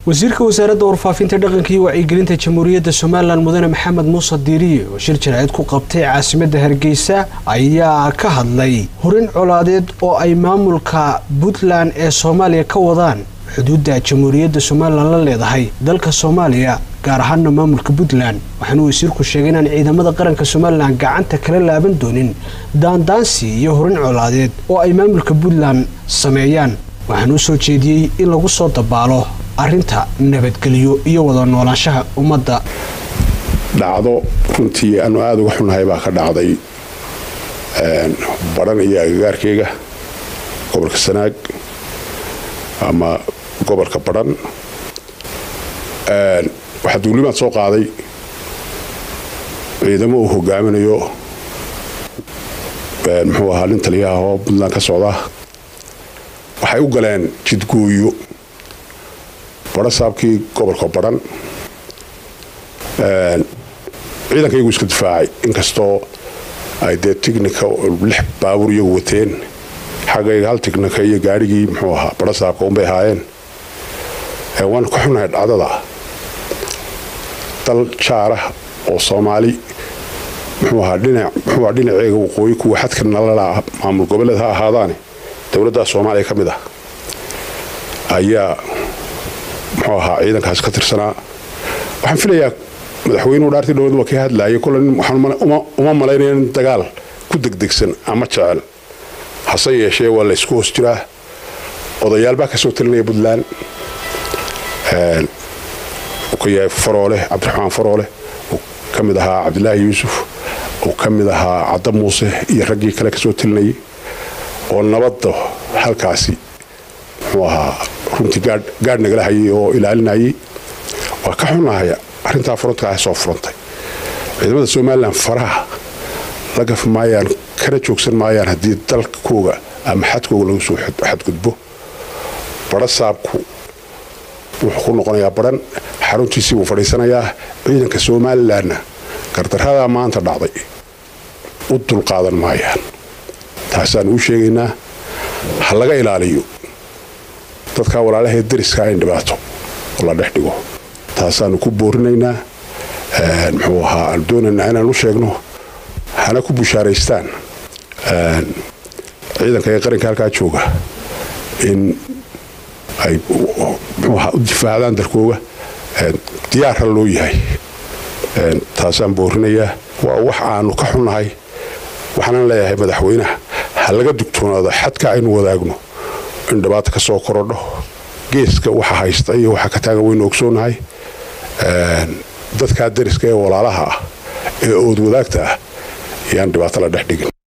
wasiirka wasaaradda warfaafinta dhaqanka iyo wacyigelinta jamhuuriyadda somalilan mudane maxamed muuse diiriye oo shir jaraa'id ku qabtay caasimadda hargeysa ayaa ka hadlay horin colaadeed oo ay maamulka puntland ee soomaaliya ka wadaan xuduudda jamhuuriyadda somalilan la leedahay dalka soomaaliya gaar ahaana maamulka puntland waxaana wasiirku sheegay inaan ciidamada qaranka somalilan gacanta kala laaban doonin daandaansi iyo horin colaadeed oo ay maamulka puntland sameeyaan waxaana u soo jeediyey in lagu soo dabaalo arrinta nabadgelyo iyo wada noolaanshaha ummadda dhacdo runtii aanu aada uga xunnahay baa ka dhacday badhan iyo agagaarkeyga gobolka sanaag ama gobolka badhan waxaa duulimaad soo qaaday ciidamo uu hogaaminayo muxuu ahaa nin taliyaha oo puntland ka socda waxay u galeen jidgooyo badho saabkii gobolka badhan ciidanka iyagu iska difaacay inkastoo ay dee tignika lix baabuur iyagu wateen xaggayga hal tignika iyo gaadhigii muxuu ahaa badho saabka unbay ahaayeen waanu ka xunahay dhacdada dal jaarah oo soomaali muxuu ahaa dhinac muxuu ahaa dhinaceega waqooyi kuwa xadka nalala maamul goboleed ha ahaadaane dowladda soomaaliya ka mid ah ayaa muxuu ahaa ciidankaas ka tirsanaa waxaan filayaa madaxweynuhu dhaartii dhowad waa ka hadlaayay kole uma malaynaya in dagaal ku degdegsan ama jecel hase yeeshee waa la ysku hoos jiraa odayaal baa ka soo talinaya puntland uu ka yahay faroole cabdiraxmaan faroole uu ka mid ahaa cabdilaahi yuusuf uu ka mid ahaa cadda muuse iyo raggii kale kasoo talinayay oo nabadda halkaasi muxuu ahaa runtii gaadh nagala hayay oo ilaalinayay waa ka xunahay arrintaa frontka ah soo furantay ciidamada somalilan faraha la gaf maayaan kana joogsan maayaan haddii dalkooga ama xadkooga lagu soo xadgudbo badho saabku wuxuu ku noqonayaa badhan xaruntiisii buu fadhiisanayaa ciidanka somalilanna gardaradaa maanta dhacday u dulqaadan maayaan taasaanu u sheegaynaa ha laga ilaaliyo dadkaa walaalahee dariskaa in dhibaato oo la dhex dhigo taasaanu ku boorinaynaa muxuu ahaa aanu doonaynaa inaan u sheegno hana ku bushaaraystaan ciidanka ee qaranka halkaa jooga in ay muxuu ahaa u difaacdaan dalkooga diyaarra loo yahay taasaan boorinayaa waa wax aanu ka xunnahay waxaanan leeyahay madaxweynaha ha laga dugtoonaado xadka aynu wadaagno in dhibaata ka soo korodho geeska waxa haysta iyo waxa ka taagan waynu ogsoonahay dadkaa dariska ee walaalaha ah ee ood wadaagta ah ayaan dhibaato la dhex dhigin